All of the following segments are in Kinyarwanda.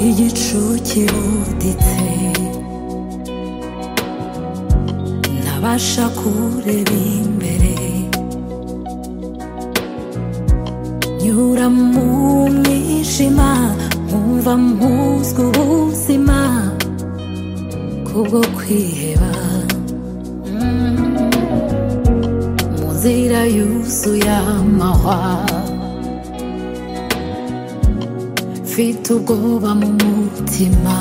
є чуті у дітей. На ваша куреві мерей. Nyura mu mwijima nkumva mpuzwa ubuzima kubwo kwiheba Mm. mu nzira yuzuye amahwa mfite ubwoba mu mutima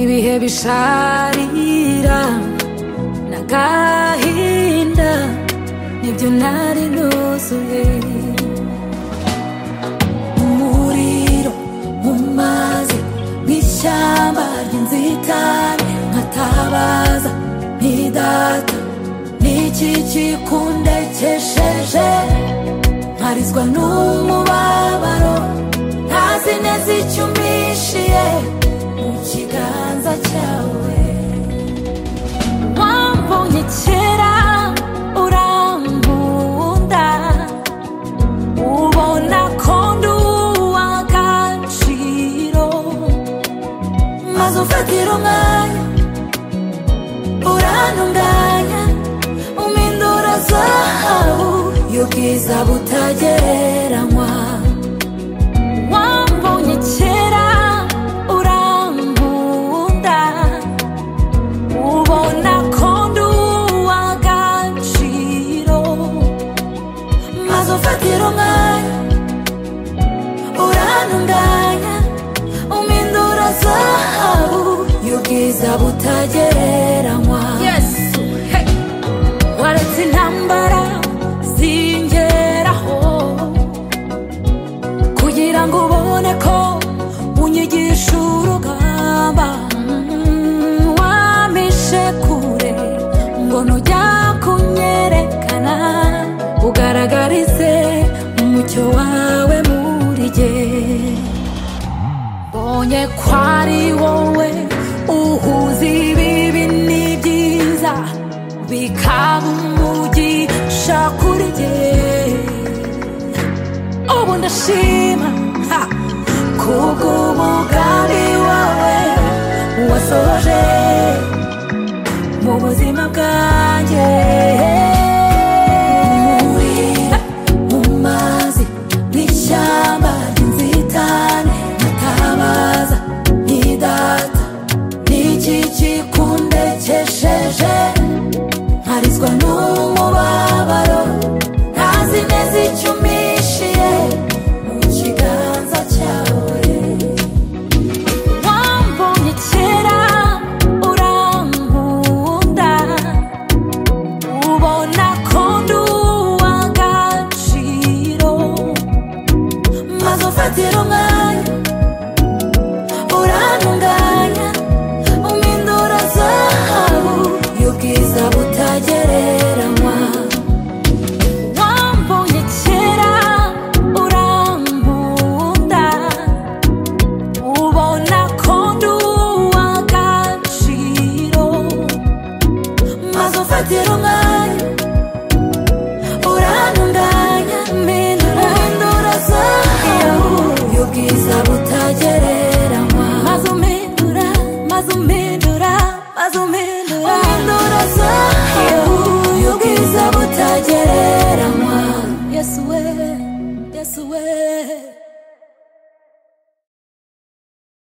ibihe bisharira n'agahinda nibyo nari nuzuye umuriro mu mazi nk'ishyamba ry'inzitane nkatabaza ntidata niki kikundekesheje mparizwa n'umubabaro ntazi neza icyo umpishiye mu kiganza cyawe wambonye kera urambunda ubona ko ndi uw'agaciro maze ufatira umwanya urantunganya umpindura zahabu y'ubwiza butagereranywa wambonye kera urambunda ubona ko ndi uw'agaciro maze ufatira umwanya urantunganya umpindura zahabu y'ubwiza butagereranywa yesu hey. waretse intambara zingeraho kugira ngo ubone ko unyigisha urugamba Mm, wampishe kure ngo nujya kunyerekana ugaragarize umucyo wawe muri jye mbonye ko ari wowe uhuza ibibi n'ibyiza bikaba umugisha kuri jye ubu ndashima ha, kubw'umugambi wawe wasoje mu buzima bwanjye umuriro mu mazi n'ishyamba ry'inzitane nkatabaza nkidata niki kikundekesheje mparizwa n'umubabaro ntazi neza icyo umpishiye mu kiganza cyawe wambonye kera urankunda ubona ko ndi uw'agaciro maze ufatira umwanya urantunganya umpindura zahabu y'ubwiza butagereranywa wambonye kera urankunda ubona ko ndi uw'agaciro maze ufatira umwanya urantunganya mpindura mpindura zahabu y'ubwiza butagereranywa maze umpindura maze umpindura maze umpindura umpindura zahabu y'ubwiza butagereranywa yesu we yesu we